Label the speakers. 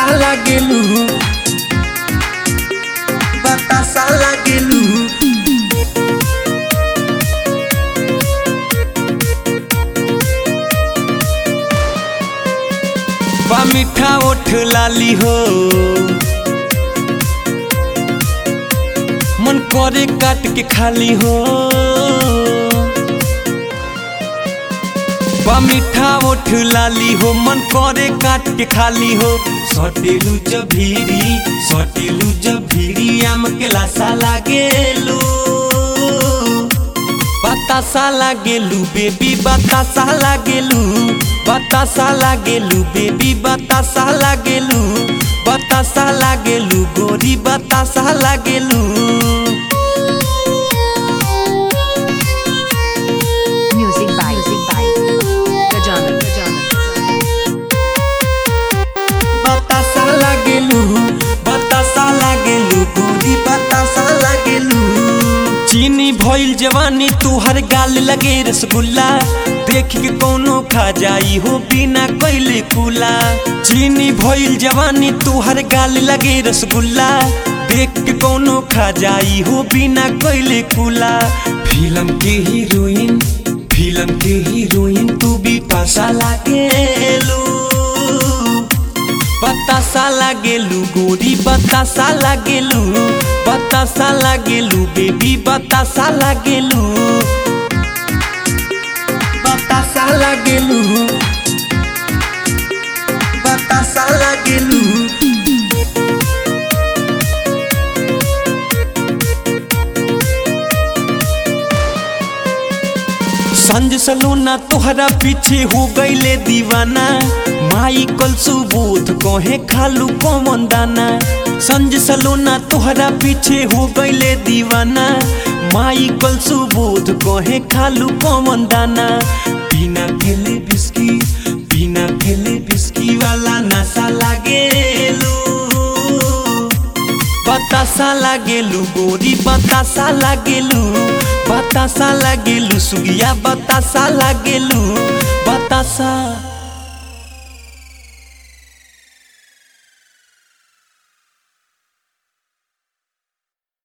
Speaker 1: लागेलू बतासा लागेलू बा मीठा ओठ लाली हो मन करे काट के खाली हो बा मीठा ओठ लाली हो मन करे काट के खाली हो सटेलू जभीरी सटेलू जभीरी आम के लासा लागेलू बतासा लागेलू बेबी बतासा लागेलू बतासा लागेलू बेबी बतासा लागेलू बतासा लागेलू गोरी बतासा लागेलू
Speaker 2: Music by Music by Gajana Gajana
Speaker 1: बतासा लागेलू बतासा लागेलू गोरी बतासा लागेलू चीनी भइल जवानी तुहर गाल लगे रसगुल्ला देख के कोनो खा जाई हो बिना कैले कुला चीनी भइल जवानी तुहर गाल लगे रसगुल्ला देख के कोनो खा जाई हो बिना कैले कुला फिल्म के हीरोइन फिल्म के हीरोइन तू भी पासा लागेलू बतासा लागेलू गोरी बतासा लागेलू बतासा लागेलू बेबी बतासा लागेलू बतासा लागेलू बतासा लागेलू संज सलूना तोहरा पीछे हो गईले दीवाना माई कल सुबोध कहे खालू कौन दाना संज सलूना तोहरा पीछे हो गईले दीवाना माई कल सुबोध कहे खालू कौन दाना बिना खेले बिस्की बिना खेले बिस्की वाला नशा लागेलू बतासा लागेलू गोरी बतासा लागेलू बतासा लागेलू सुगिया बतासा लागेलू बतासा